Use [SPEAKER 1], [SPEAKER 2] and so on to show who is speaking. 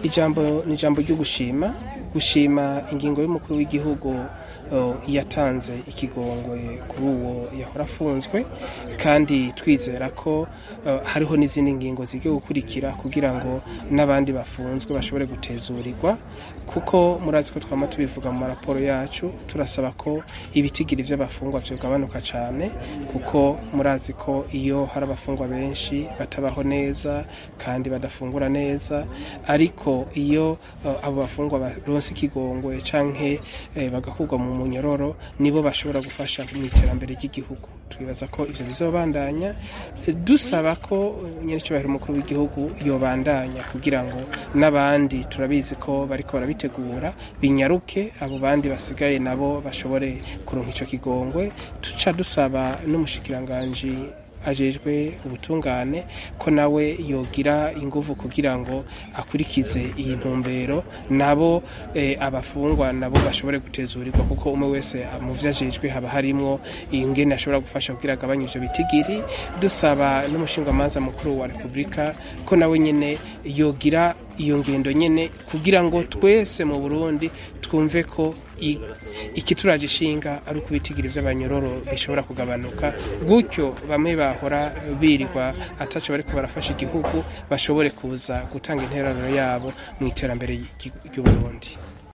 [SPEAKER 1] ijambo ni ijambo ryo gushima gushima ingingo y'umukuru w'igihugu yatanze ikigongwe kuri uwo yahora afunzwe kandi twizera ko hariho n'izindi ngingo zigiye gukurikira kugira ngo n'abandi bafunzwe bashobore gutezurirwa kuko murazi ko twama tubivuga mu maraporo yacu turasaba ko ibitigiri vy'abafungwa vyogabanuka cane kuko murazi ko iyo hari abafungwa benshi batabaho neza kandi badafungura neza ariko iyo abo bafungwa baronse ikigongwe canke bagakurwa mu munyororo nibo bashobora gufasha mu iterambere ry'igihugu twibaza ko ivyo bizobandanya dusaba ko nyerecyubahiro umukuru w'igihugu yobandanya kugira ngo n'abandi turabizi ko bariko barabitegura binyaruke abo bandi basigaye nabo bashobore kuronka ico kigongwe tuca dusaba n'umushikiranganji ajejwe ubutungane ko nawe yogira inguvu kugira ngo akurikize iyi ntumbero nabo e, abafungwa nabo bashobore gutezurirwa kuko umwe wese mu vyo ajejwe haba harimwo ingene ashobora gufasha kugira agabanye ivyo bitigiri dusaba n'umushingamanza mukuru wa repubulika ko nawe nyene yogira iyo ngendo nyene kugira ngo twese mu Burundi twumve ko ikituraje ishinga ari uko ibitigiri vy'abanyororo bishobora kugabanuka gutyo bamwe bahora birirwa ataco bariko barafasha igihugu bashobore kuza gutanga intererano yabo mu iterambere ry'Uburundi